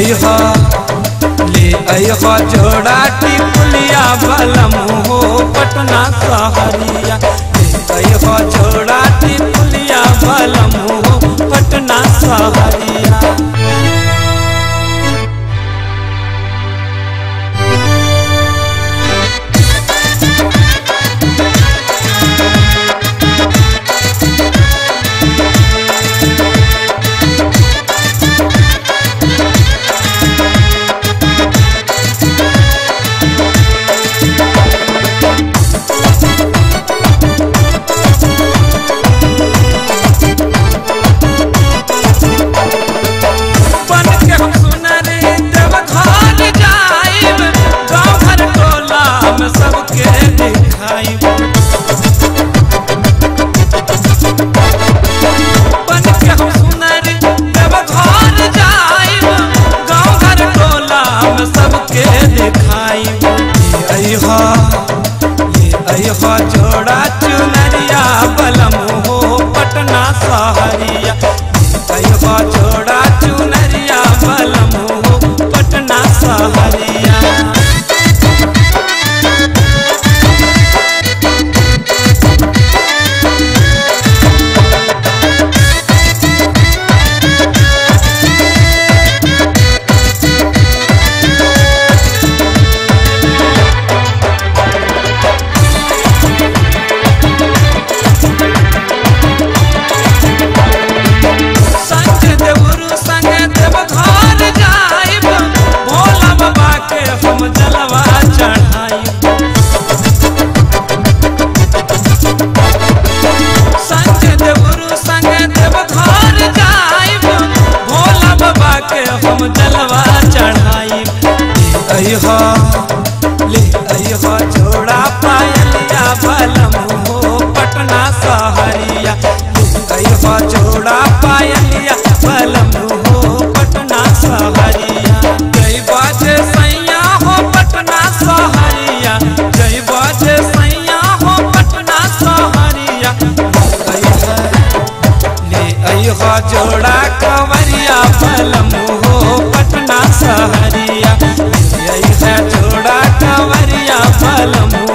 अइहा ले अइहा जोड़ा टिकुलिया बलम हो पटना सहरिया ले अइहा जोड़ा टिकुलिया बलम हो पटना सहरिया बन के हम सुनरी देव घर जाइब गाँव घर टोला में सबके दिखाइब बन के हम सुनरी देव घर जाइब गाँव घर टोला में सबके दिखाइब ये अइहा ये अइहा जोड़ा चुनरिया बलम हो पटना सहरिया अइहा जोड़ा चुनरिया बलम हो पटना सहरिया संग देवरु संग देव घर जाइब भोला बाबा के हम जलवा चढ़ाइब संग देवरु संग देव घर जाइब भोला बाबा के हम जलवा चढ़ाइब ले अइहा ले अइहा जोड़ा पायलिया बलम हो पटना सहरिया ले अइहा जोड़ा पायलिया बलम हो पटना सहरिया जय बाजे सैया हो पटना सहरिया जय बाजे सैया हो पटना सहरिया अइहा ले अइहा जोड़ा कंवरिया बलम हो पटना सहरिया ले अइहा जोड़ा कंवरिया बलम